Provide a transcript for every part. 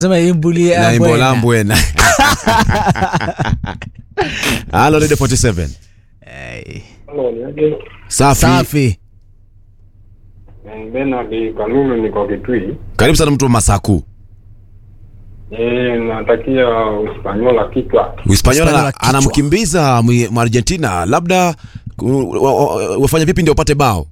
sema imbulie na ambwena. imbolambwena halo radio 47 Eh, safi safi Benard Kanunu niko Kitui. karibu sana mtu wa masaku Eh, natakia Uspanyola kichwa. Hispaniola Hispaniola kichwa. anamkimbiza Mwi- Mwargentina, labda uh, wa- wa- wafanya vipi ndio upate bao?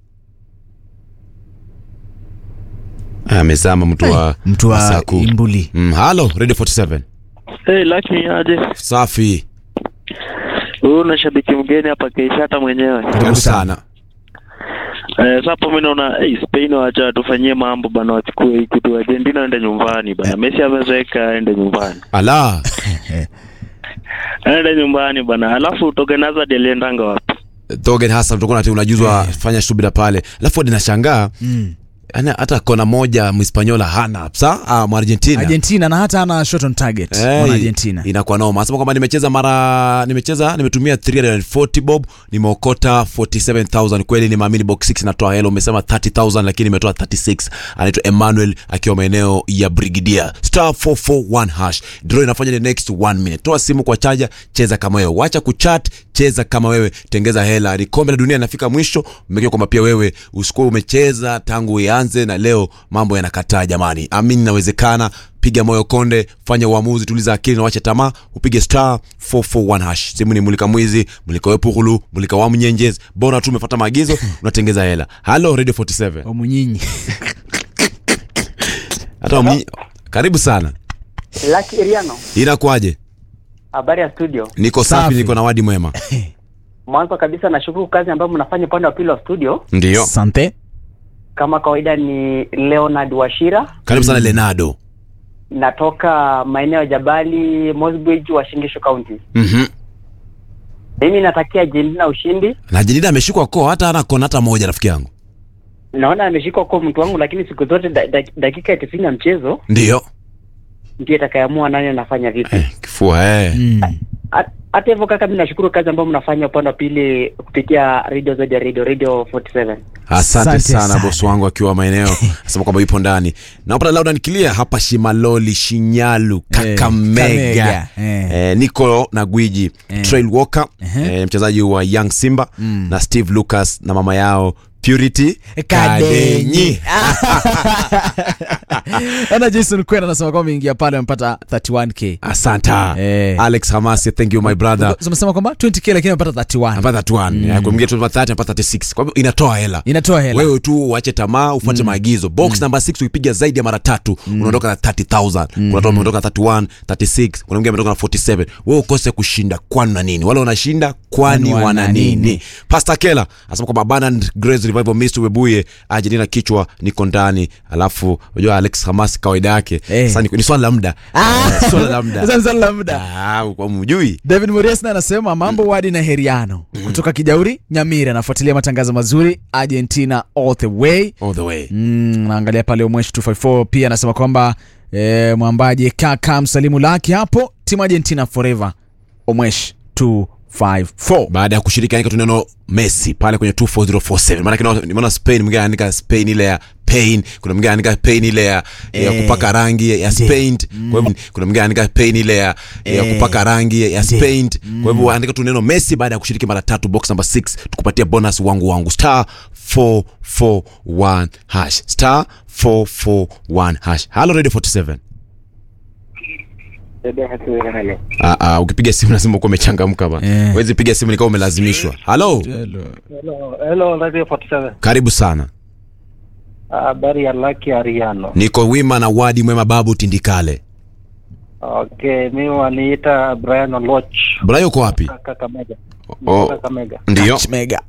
Ah, Amezama mtu wa mtu wa Masaku. imbuli Mm, halo Radio 47 Hey, Lucky aje? safi, Huyu na shabiki mgeni hapa Keishata mwenyewe. karibu sana. Eh, sasa hapo mimi naona hey, Spain wacha tufanyie mambo bana, wachukue hii kitu. Argentina aende nyumbani bana. Messi amezeeka, aende nyumbani, Ala, aende nyumbani bana. Alafu Torgan Hazard aliendanga wapi? Torgen Hassan tutakuwa nati unajuzwa fanya subira pale, alafu hadi nashangaa mm. yani hata kona moja Mhispaniola hana sa ah, Mwargentina argentina na hata ana shot on target Eh, mwana argentina inakuwa noma. Anasema kwamba nimecheza mara nimecheza nimetumia 340 bob nimeokota 47000 kweli nimeamini box 6 natoa hela umesema 30000 lakini nimetoa 36 anaitwa Emmanuel akiwa maeneo ya Brigadier star 441 hash draw inafanya the next 1 minute toa simu kwa chaja cheza kama wewe wacha kuchat cheza kama wewe tengeza hela ni kombe la dunia linafika mwisho mmekea kwamba pia wewe usikuwa umecheza tangu ianze na leo mambo yanakataa jamani amini inawezekana piga moyo konde fanya uamuzi tuliza akili na wache tamaa upige star 441 hash simu ni mulika mwizi mulika wepukulu mulika wa mnyenjezi bora tu umefuata maagizo unatengeza hela halo radio 47 omunyinyi hata wamnyi... karibu sana Lucky Iriano, inakuaje habari ya studio. niko safi, Safi. niko na wadi mwema Mwanzo kabisa nashukuru kazi ambayo mnafanya upande wa pili wa studio. ndio sante Kama kawaida ni Leonard Washira, karibu sana lenado natoka maeneo ya Jabali, Mosbridge, Washingishu County. mhm Mimi natakia Argentina ushindi. na jenida ameshikwa koo hata ana kona hata moja rafiki yangu Naona ameshikwa kwa mtu wangu, lakini siku zote da, da, dakika ya tisini ya mchezo ndio ndio itakayeamua nani anafanya vipi. eh, kifua eh. mm. Hat- Hata hivyo kaka, mimi nashukuru kazi ambayo mnafanya upande wa pili kupitia radio zaidi ya radio radio 47. asante Asante sana, sana. bosi wangu akiwa maeneo asema kwamba yupo ndani napata lauda nikilia hapa shimaloli shinyalu kakamega Kakamega, eh. eh, niko na gwiji Eh. trail walker Ehe. eh, mchezaji wa young simba Mm. na steve lucas na mama yao purity kadenyi ana jason kwena anasema kwamba ingia pale amepata 31k asanta Eh. alex hamasi thank you my brother umesema kwamba 20k lakini amepata 31 napata 31 mm. kuna mwingine 30 napata 36 kwa hivyo inatoa hela inatoa hela wewe tu uache tamaa ufuate maagizo box number 6 ukipiga zaidi ya mara tatu unaondoka na 30000 kuna watu wametoka 31 36 kuna mwingine ametoka na 47 wewe ukose kushinda kwani na nini wale wanashinda kwani Kwani wana wana nini? nini pastor kela anasema kwamba abandoned grace revival ministry webuye argentina kichwa niko ndani alafu unajua alex hamas kawaida yake Eh. sasa ni, ni swala la muda Eh, swala la muda Sasa ni swali la muda ah kwa mjui david moriasna anasema mambo wadi na heriano kutoka kijauri nyamiri anafuatilia matangazo mazuri argentina all the way all the way mm, naangalia pale umweshi 254 pia anasema kwamba e, mwambaji kaka msalimu laki hapo timu argentina forever omwesh 254 baada ya kushiriki andika tu neno messi pale kwenye 24047 maanake naona- nimeona spain mwingine anaandika spain ile ya pain kuna mwingine anaandika pain ile ya, ya Eh. kupaka rangi ya spained kwa hivyo kuna mwingine anaandika pain ile ya, ya Eh. kupaka rangi ya spained kwa hivyo andika tu neno messi baada ya kushiriki mara tatu box number 6 tukupatia bonus wangu wangu star 441 hash star 441 hash hello radio 47 Ah, ah, ukipiga simu lazima ukuwa umechangamka ba Eh. wezi piga simu nikawa umelazimishwa halo Hello, hello Radio 47. karibu sana Habari ya Lucky Ariano. niko wima na wadi mwema babu tindikale Okay, mimi waniita Brian Oloch. brayo uko wapi Kakamega. Oh. Kakamega. ndio Touch mega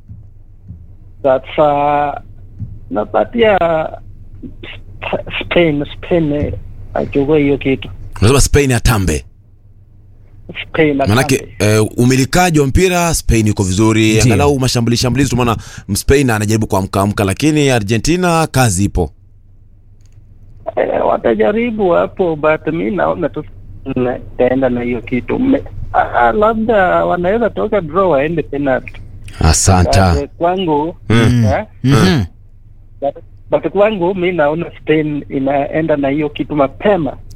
Sasa napatia Sp- Spain Spain eh, achukue hiyo kitu. unasema spain atambe Spain manake atambe. eh, umilikaji wa mpira spain yuko vizuri Ndio. angalau mashambuli shambulizi tumeona spain anajaribu kuamkaamka lakini argentina kazi ipo Eh, watajaribu hapo but mi naona tu na- taenda na hiyo kitu. Me- ah, labda wanaweza toka draw waende penalty. asanta But, eh, kwangu Mm. eh, Mhm. but, but kwangu mi naona Spain inaenda na hiyo kitu mapema